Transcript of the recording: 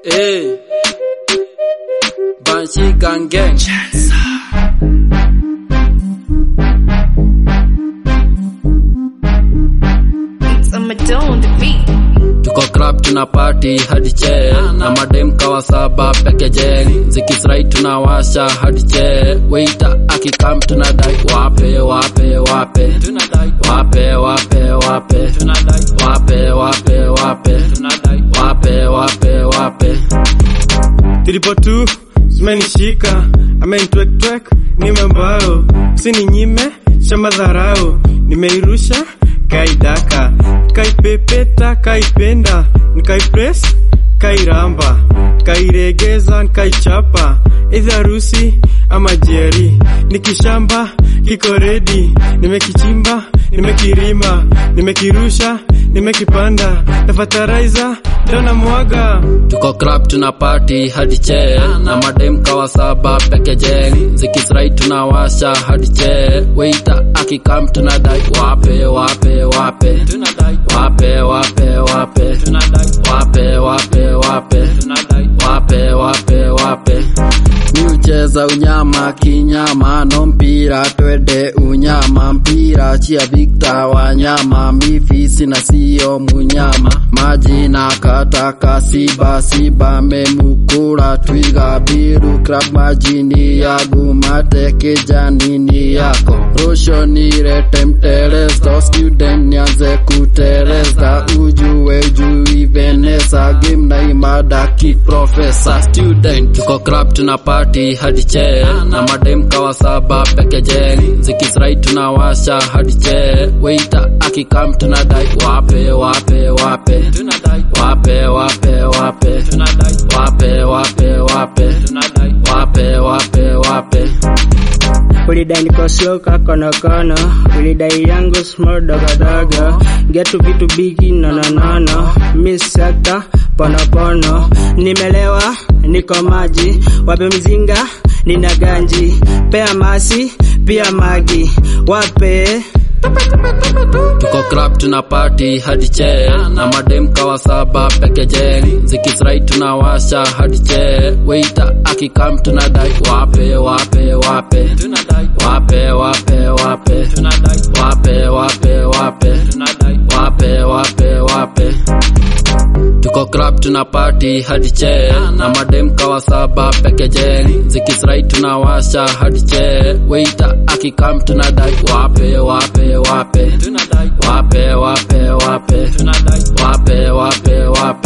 Hey. Banshee Gang Gang. It's a Madonna on the beat. Tuko club tuna party hadi che na madem kawa saba peke jeng zikisrai tunawasha hadi che waiter akikam tunadai wape wape wape tunadai wape wape wape tunadai wape wape wape tunadai wape wape wape Triple two, zimenishika amenitwektwek nime mbao usininyime shamba dharau nimeirusha kaidaka kaipepeta kaipenda nikaipres kairamba kairegeza nikaichapa idhi harusi ama jeri nikishamba kiko redi nimekichimba nimekirima nimekirusha nimekipanda nafataraiza dona mwaga Tuko club tuna party hadi che na madem kawa saba peke jeng zikisrai tunawasha hadi che waiter akikam tunadai wape wape wape tunadai wape wape wape tunadai wape wape wape tunadai wape wape wape miucheza unyama kinyama no mpira twende unyama mpira chia vikta wanyama mifisi na sio munyama maji na kataka siba siba memukura twiga biru krab majini yagu mate kijanini yako rusho nirete mtereza student nianze kutereza ujue ujui venesa game na imada kiprofesa student tuko club tuna party hadi che na madem kawa saba peke jeng zikisrai tunawasha hadi che waiter akikam tunadai wape wape wape tunadai wape wape wape tunadai wape wape wape tunadai wape wape wape ulidai nikosioka konokono ulidai yangu small dogodogo getu vitu bigi nononono misakta ponopono nimelewa niko maji wape mzinga nina ganji pea masi pia magi wape tuko club tuna party hadi che na madem kawa saba peke jeng zikisrai tunawasha hadi che waiter akikam tunadai wape wape wape tunadai wape wape wape tunadai wape wape wape tunadai wape wape wape tuko club tuna party hadi che na madem kawa saba peke jeng zikisrai tunawasha hadi che waiter akikam tunadai wape wape wape tunadai wape wape wape tunadai wape wape wape